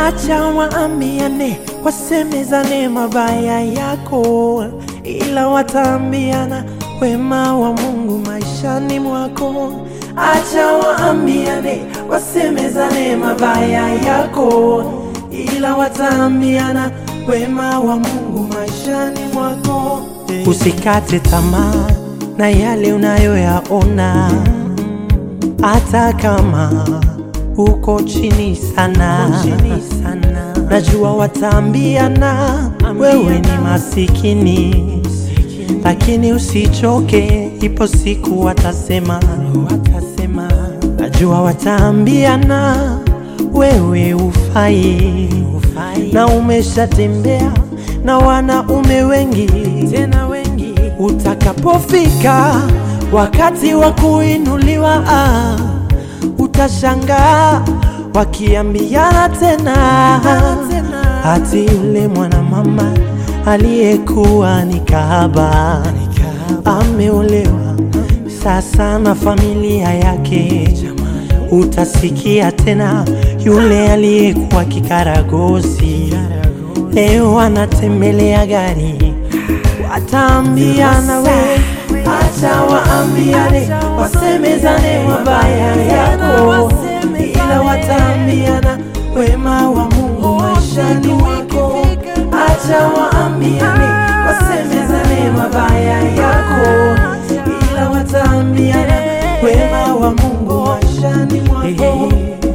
Acha waambiane, wasemezane mabaya yako, ila wataambiana wema wa Mungu maishani mwako. Acha waambiane, wasemezane mabaya yako, ila wataambiana wema wa Mungu maishani mwako. Usikate tamaa na yale unayoyaona, hata kama uko chini sana, najua wataambiana wewe ni masikini, lakini usichoke, ipo siku watasema, watasema. Najua wataambiana wewe ufai, na umeshatembea na wanaume wengi tena wengi. Utakapofika wakati wa kuinuliwa, ah, utashangaa wakiambiana tena, hati yule mwanamama aliyekuwa ni kahaba ameolewa sasa na familia yake. Utasikia tena yule aliyekuwa kikaragosi leo anatembelea gari. Wataambiana we, acha waambiane, wasemezane mabaya yako, ila wataambiana wema wa Mungu maishani mwako. Acha waambiane, wasemezane mabaya yako, ila wataambiana wema wa Mungu maishani mwako.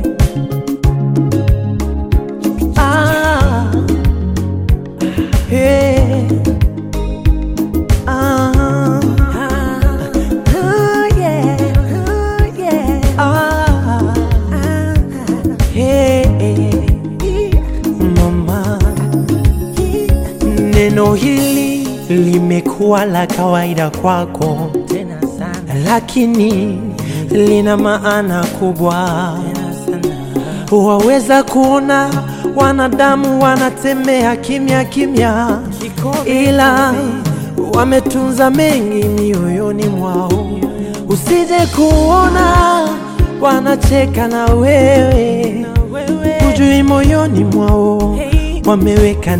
Ah, hey, ah, oh yeah, oh yeah, ah, hey, mama, neno hili limekuwa la kawaida kwako tena sana, lakini lina maana kubwa waweza kuona wanadamu wanatembea kimya kimya, ila wametunza mengi mioyoni mwao. Usije kuona wanacheka na wewe, hujui moyoni mwao wameweka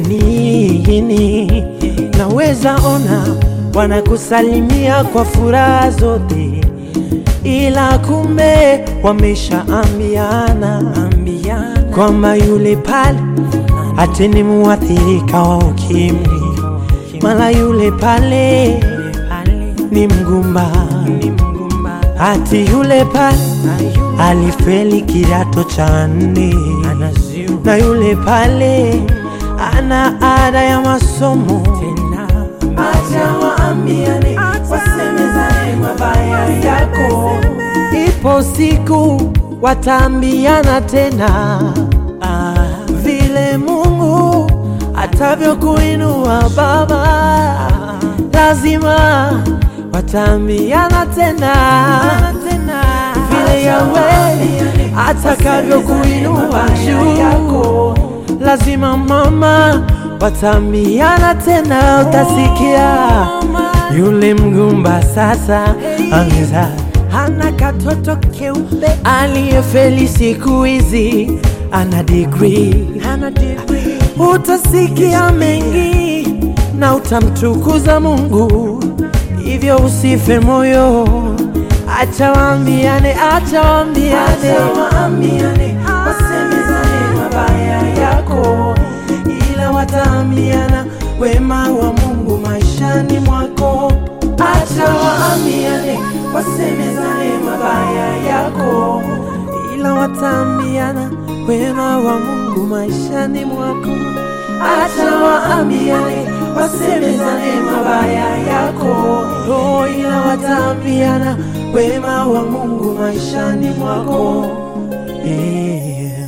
nini. Naweza ona wanakusalimia kwa furaha zote ila kumbe wameshaambiana kwamba yule pale ati ni muathirika wa ukimwi, mala yule pale ni mgumba, ati yule pale alifeli kidato cha nne, na yule pale ana ada ya masomo. Acha waambiane, wasemezane mabaya yako, ipo siku wataambiana tena ah, vile Mungu atavyokuinua baba, lazima wataambiana tena vile Yawe atakavyokuinua juu, lazima mama, wataambiana tena, utasikia yule mgumba sasa ameza hana katoto keupe aliyefeli siku hizi ana degree, ana degree. Utasikia mengi na utamtukuza Mungu, hivyo usife moyo, acha waambiane, acha waambiane, waambiane, wasemezane mabaya yako, ila wataambiana wema wa Mungu maishani mwako. Acha waambiane, wasemezane mabaya yako, ila wataambiana wema wa Mungu maishani mwako. Acha waambiane, wasemezane mabaya yako, oh, ila wataambiana wema wa Mungu maishani mwako. Yeah.